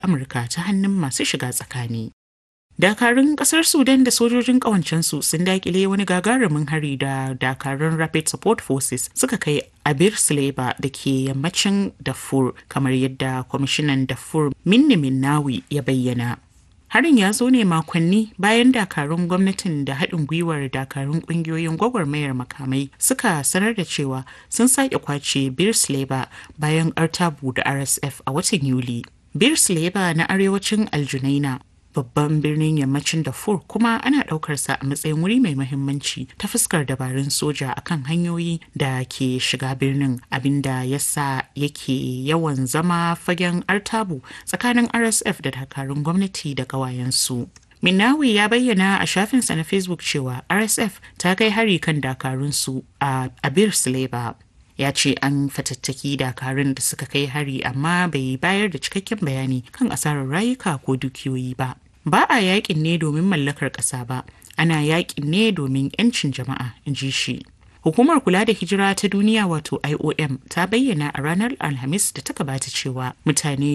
Amurka ta hannun masu shiga tsakani. Dakarun kasar Sudan da sojojin ƙawancensu sun dakile wani gagarumin hari da dakarun Rapid Support Forces suka kai a Bir Sleba da ke yammacin Darfur kamar yadda kwamishinan Darfur Minni Minnawi ya bayyana. Harin ya zo ne makonni bayan dakarun gwamnatin da haɗin gwiwar dakarun ƙungiyoyin gwagwarmayar makamai suka sanar da cewa sun sake kwace Bir Sleba bayan artabu da RSF a watan Yuli. Bir Sleba na arewacin Aljunaina babban birnin yammacin Darfur kuma ana ɗaukarsa a matsayin wuri mai muhimmanci ta fuskar dabarun soja akan hanyoyi da ke shiga birnin abinda ya sa yake yawan zama fagen artabu tsakanin RSF da dakarun gwamnati da ƙawayensu. Minawi ya bayyana a shafinsa na Facebook cewa RSF ta kai hari kan dakarunsu a Abir Sleba. ya ce an fatattaki dakarun da suka kai hari amma bai bayar da cikakken bayani kan asarar rayuka ko dukiyoyi ba ba a yakin ne domin mallakar ƙasa ba ana yakin ne domin 'yancin jama'a in ji shi Hukumar kula da hijira ta duniya wato IOM ta bayyana a ranar Alhamis da ta gabata cewa mutane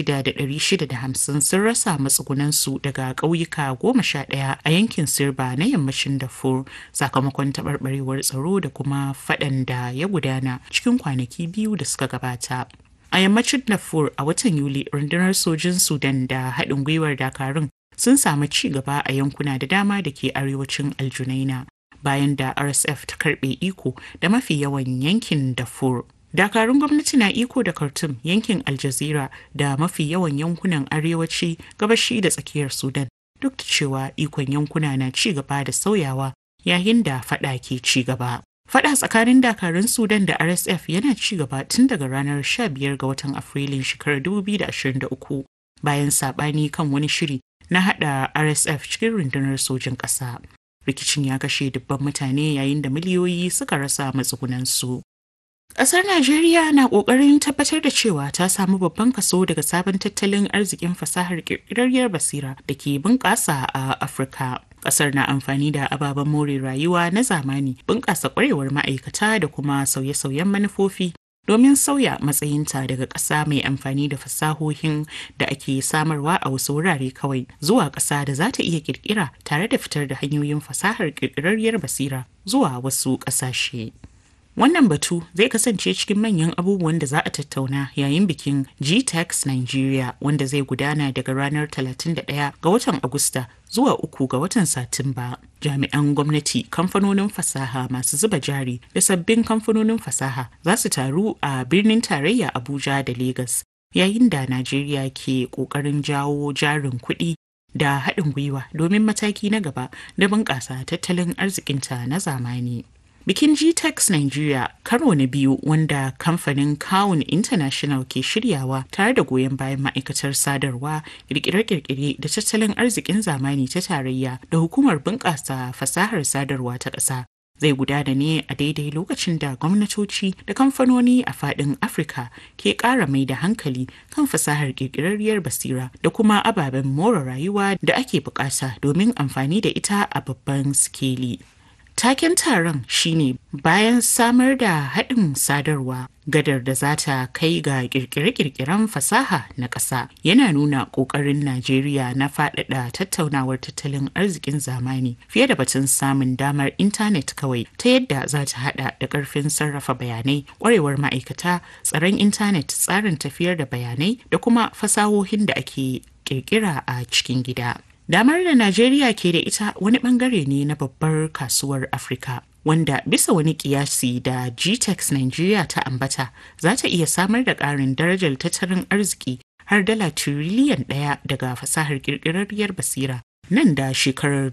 6,650 sun rasa matsugunansu daga ƙauyuka goma sha ɗaya a yankin Sirba na yammacin Darfur sakamakon taɓarɓarewar tsaro da kuma faɗan da ya gudana cikin kwanaki biyu da suka gabata. A yammacin Darfur a watan Yuli rundunar sojin Sudan da haɗin gwiwar Dakarun sun samu ci gaba a yankuna da dama da ke arewacin Aljunaina. bayan da RSF ta karbe iko da mafi yawan yankin Darfur. Dakarun gwamnati na iko da Khartoum yankin Aljazira da mafi yawan yankunan arewaci gabashi da tsakiyar Sudan duk da cewa ikon yankuna na ci gaba da sauyawa yayin da fada ke ci gaba. Fada tsakanin dakarun Sudan da RSF yana ci gaba tun daga ranar 15 ga watan Afrilun shekarar 2023 bayan sabani kan wani shiri na hada RSF cikin rundunar sojin ƙasa. rikicin ya kashe dubban mutane yayin da miliyoyi suka rasa matsugunansu. Ƙasar Najeriya na ƙoƙarin tabbatar da cewa ta samu babban kaso daga sabon tattalin arzikin fasahar ƙirƙirarriyar basira da ke bunƙasa a Afirka. Ƙasar na amfani da ababen more rayuwa na zamani, bunƙasa ƙwarewar ma'aikata da kuma sauye-sauyen manufofi domin sauya matsayinta daga ƙasa mai amfani da fasahohin da ake samarwa a wasu wurare kawai zuwa ƙasa da za ta iya ƙirƙira tare da fitar da hanyoyin fasahar ƙirƙirarriyar basira zuwa wasu ƙasashe. Wannan batu zai kasance cikin manyan abubuwan da za a tattauna yayin bikin GTEx Nigeria wanda zai gudana daga ranar 31 ga watan Agusta zuwa uku ga watan Satumba. Jami'an gwamnati, kamfanonin fasaha masu zuba jari da sabbin kamfanonin fasaha za su taru a birnin tarayya Abuja da Legas. Yayin da Najeriya ke ƙoƙarin jawo jarin kuɗi da haɗin gwiwa domin mataki na gaba da bunƙasa tattalin arzikinta na zamani. Bikin GTEx Nigeria karo na biyu wanda kamfanin Kawun International ke shiryawa tare da goyon bayan ma'aikatar sadarwa, kirkire-kirkire da tattalin arzikin zamani ta tarayya da hukumar bunƙasa fasahar sadarwa ta ƙasa. Zai gudana ne a daidai lokacin da gwamnatoci da kamfanoni a faɗin Afirka ke ƙara mai da hankali kan fasahar ƙirƙirarriyar basira da kuma ababen more rayuwa da ake buƙata domin amfani da ita a babban sikeli. Taken taron shine bayan samar da haɗin sadarwa gadar da za ta kai ga kirkire-kirkiren fasaha na ƙasa yana nuna ƙoƙarin Najeriya na faɗaɗa tattaunawar tattalin arzikin zamani fiye da batun samun damar intanet kawai ta yadda za ta haɗa da ƙarfin sarrafa bayanai ƙwarewar ma'aikata tsaron intanet tsarin tafiyar da bayanai da kuma fasahohin da ake ƙirƙira a cikin gida. Damar da Najeriya ke da ita wani bangare ne na babbar kasuwar Afirka. Wanda bisa wani kiyasi da GTEx Nigeria ta ambata za ta iya samar da ƙarin darajar tattalin arziki har dala tiriliyan ɗaya daga fasahar ƙirƙirarriyar basira nan da shekarar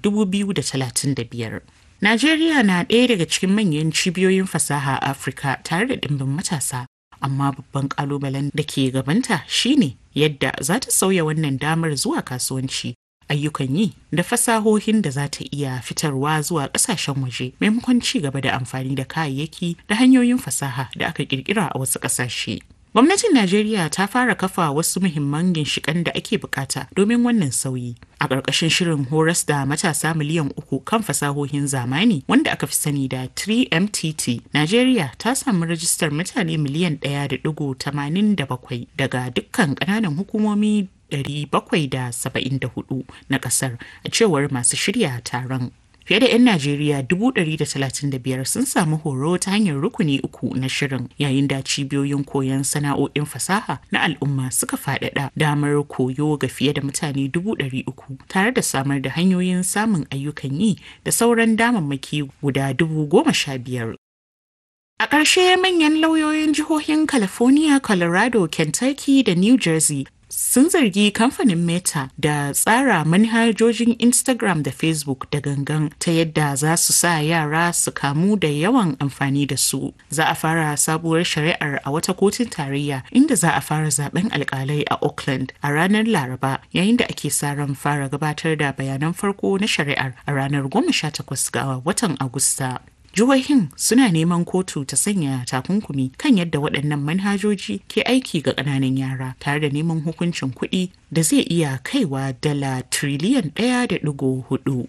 2035. Najeriya na ɗaya daga cikin manyan cibiyoyin fasaha a Afirka tare da ɗimbin matasa amma babban ƙalubalen da ke gabanta shine yadda za ta sauya wannan damar zuwa kasuwanci ayyukan yi da fasahohin da za ta iya fitarwa zuwa kasashen waje maimakon ci gaba da amfani da kayayyaki da hanyoyin fasaha da aka kirkira a wasu kasashe. Gwamnatin Najeriya ta fara kafa wasu muhimman ginshiƙan da ake bukata domin wannan sauyi. A ƙarƙashin shirin horas da matasa miliyan uku kan fasahohin zamani wanda aka fi sani da 3MTT, Najeriya ta samu rajistar mutane miliyan ɗaya da ɗigo tamanin da bakwai daga dukkan ƙananan hukumomi 774 na ƙasar a cewar masu shirya taron. Fiye da 'yan Najeriya 135 sun samu horo ta hanyar rukuni uku na shirin yayin da cibiyoyin koyon sana'o'in fasaha na al'umma suka faɗaɗa damar koyo ga fiye da mutane 300 tare da samar da hanyoyin samun ayyukan yi da sauran damammaki guda 15,000. A ƙarshe manyan lauyoyin jihohin California, Colorado, Kentucky da New Jersey sun zargi kamfanin Meta da tsara manhajojin Instagram da Facebook da gangan ta yadda za su sa yara su kamu da yawan amfani da su. Za a fara sabuwar shari'ar a wata kotun tarayya inda za a fara zaben alkalai a Auckland a ranar Laraba yayin da ake sa ran fara gabatar da bayanan farko na shari'ar a ranar 18 ga watan Agusta. Jihohin suna neman kotu ta sanya takunkumi kan yadda waɗannan manhajoji ke aiki ga ƙananan yara tare da neman hukuncin kuɗi da zai iya kaiwa dala triliyan ɗaya da ɗigo hudu.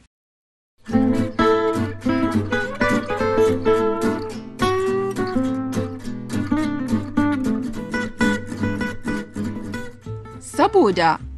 Saboda